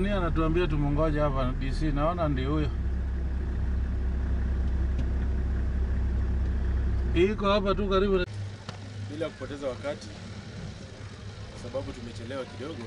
nani anatuambia tumungoja hapa DC, naona ndio huyo iko hapa tu karibu na... bila kupoteza wakati, kwa sababu tumechelewa kidogo.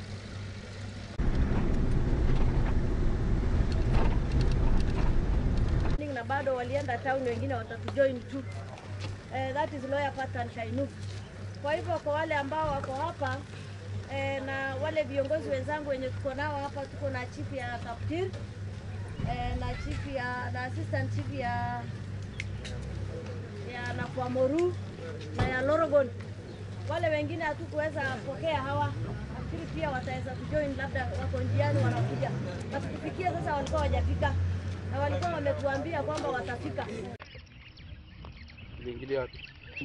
na bado walienda town, wengine watatujoin tu. Eh, that is lawyer Patan Shainuk. Kwa hivyo kwa wale ambao wako hapa eh, na wale viongozi wenzangu wenye tuko nao hapa, tuko na chief ya Kaptir eh, na chief ya na assistant chief ya ya Nakwamoru na ya Lorogon. Wale wengine hatukuweza pokea hawa, nafikiri pia wataweza kujoin, labda wako njiani wanakuja, na tukifikia sasa walikuwa wajafika na walikuwa wametuambia kwamba watafika. Iliingilia wapi?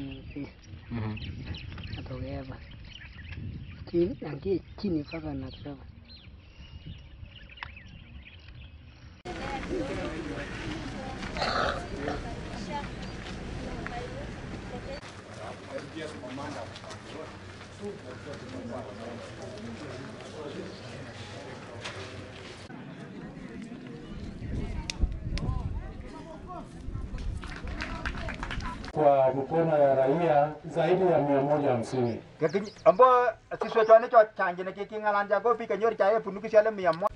Natokea hapa chini, nangie chini mpaka natoka kwa mikono ya raia zaidi ya mia moja hamsini. Kekin ambo siswe chwane cho chanje ne kiki ngalanja go pi kanyor chaye punuki shale mia mo.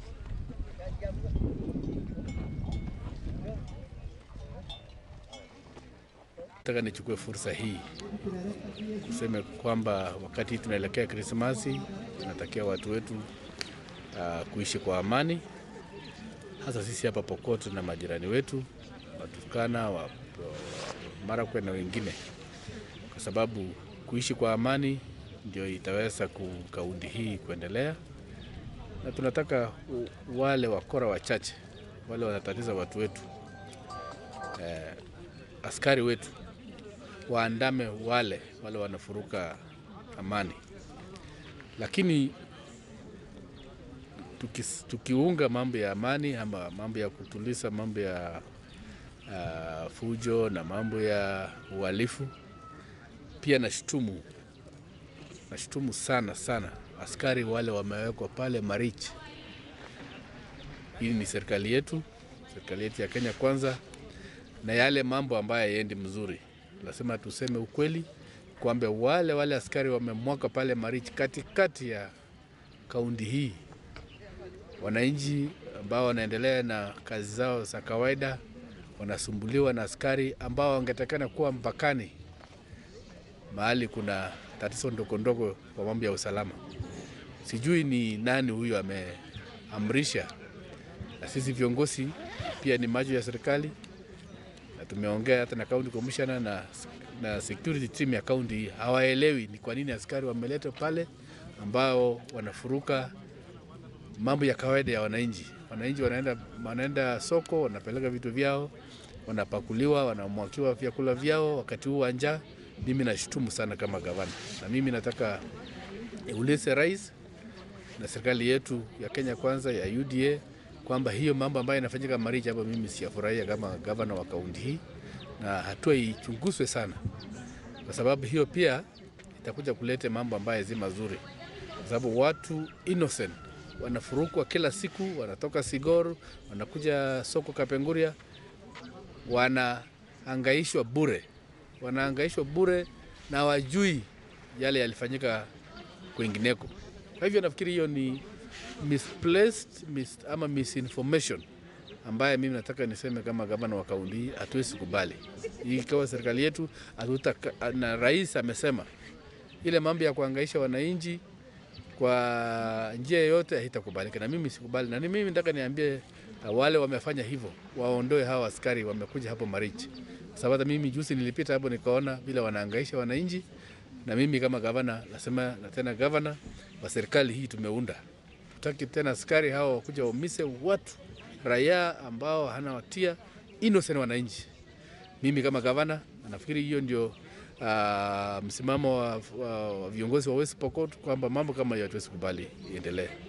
Nataka nichukue fursa hii kuseme kwamba wakati tunaelekea Krismasi, tunatakia watu wetu uh, kuishi kwa amani, hasa sisi hapa Pokot na majirani wetu Waturkana, wa, wa Marakwet na wengine, kwa sababu kuishi kwa amani ndio itaweza ku- kaunti hii kuendelea, na tunataka u- wale wakora wachache wale wanatatiza watu wetu eh, askari wetu waandame wale wale wanafuruka amani, lakini tukis, tukiunga mambo ya amani ama mambo ya kutuliza mambo ya uh, fujo na mambo ya uhalifu, pia nashtumu nashtumu sana sana askari wale wamewekwa pale Marich. Hii ni serikali yetu, serikali yetu ya Kenya kwanza, na yale mambo ambayo hayaendi mzuri lazima tuseme ukweli kwamba wale wale askari wamemwaka pale Marich katikati ya kaunti hii, wananchi ambao wanaendelea na kazi zao za kawaida wanasumbuliwa na askari ambao wangetakana kuwa mpakani, mahali kuna tatizo ndogo ndogo kwa mambo ya usalama. Sijui ni nani huyo ameamrisha, na sisi viongozi pia ni macho ya serikali na tumeongea hata na county commissioner na, na security team ya county hii hawaelewi ni kwa nini askari wameletwa pale ambao wanafuruka mambo ya kawaida ya wananchi. Wananchi wanaenda, wanaenda soko wanapeleka vitu vyao, wanapakuliwa, wanamwakiwa vyakula vyao wakati huu wa njaa. Mimi nashutumu sana kama gavana, na mimi nataka niulize rais na serikali yetu ya Kenya kwanza ya UDA kwamba hiyo mambo ambayo inafanyika Marich hapa, mimi siyafurahia kama gavana wa kaunti hii, na hatua ichunguzwe sana, kwa sababu hiyo pia itakuja kuleta mambo ambayo si mazuri, kwa sababu watu innocent wanafurukwa kila siku, wanatoka Sigor wanakuja soko Kapenguria, wanahangaishwa bure, wanahangaishwa bure na wajui yale yalifanyika kwingineko. Kwa hivyo nafikiri hiyo ni misplaced mis, ama misinformation ambaye mimi nataka niseme kama gavana wa kaunti hii hatuwezi kubali. Ikiwa serikali yetu hatutaka, na rais amesema ile mambo ya kuhangaisha wananchi kwa njia yoyote haitakubalika, na mimi sikubali, na ni mimi nataka niambie uh, wale wamefanya hivyo waondoe hawa askari wamekuja hapo Marich, kwa sababu hata mimi juzi nilipita hapo nikaona vile wanahangaisha wananchi, na mimi kama gavana nasema, na tena gavana wa serikali hii tumeunda, tutaki tena askari hao wakuja waumise watu raia ambao hana watia innocent wananchi. Mimi kama gavana nafikiri hiyo ndio uh, msimamo wa, wa, wa viongozi wa West Pokot kwamba mambo kama hiyo hatuwezi kubali iendelee.